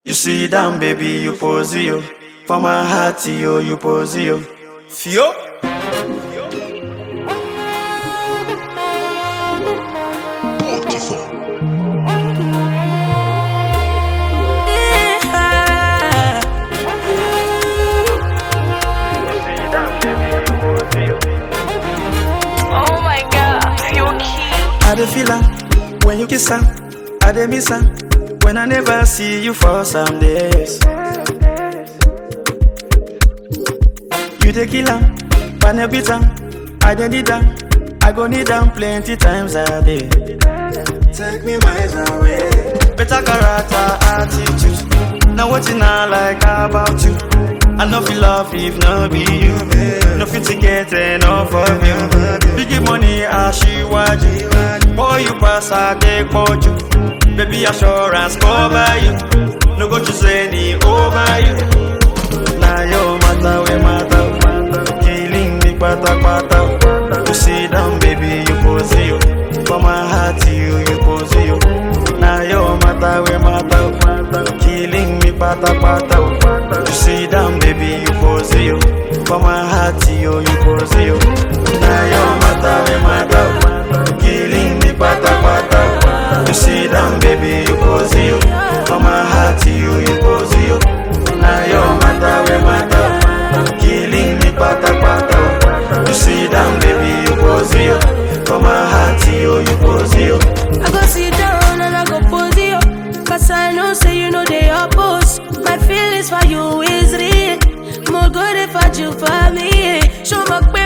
You sit down, baby, you pose yo. For my heart, yo, you pose yo. Fio. Oh my god, you're cute. I dey feel am when you kiss am. I dey miss am when I never see you for some days. You dey kill am, but no beat am. I dey need am, I go need am plenty times a day. Take me miles away. Better character, attitude. Now wetin I like about you. I no feel love if no be you. No fit to get enough of you. Big money, aṣíwájú. Boy, you pass a take you. Baby, assurance cover you. No go choose any over you. Now your matter, we matter. Killing me, pata pata. You sit down, baby, you pose you. For my heart, you, you pose you. Now your matter, we matter. Killing me, pata pata. You sit down, baby, you pose you. For my heart, you, you pose you. Now your matter, we matter. Killing me, pata pata. You sit down, baby, you pose you. For my heart, you, you pose you. Now your matter, we matter. Killing me, pata pata. You sit down, baby, you pose you. For my heart, you, you pose you. I go sit down and I go pose you. Cause I know, say you know they oppose. My feelings for you is real. More good if I do for me. Show my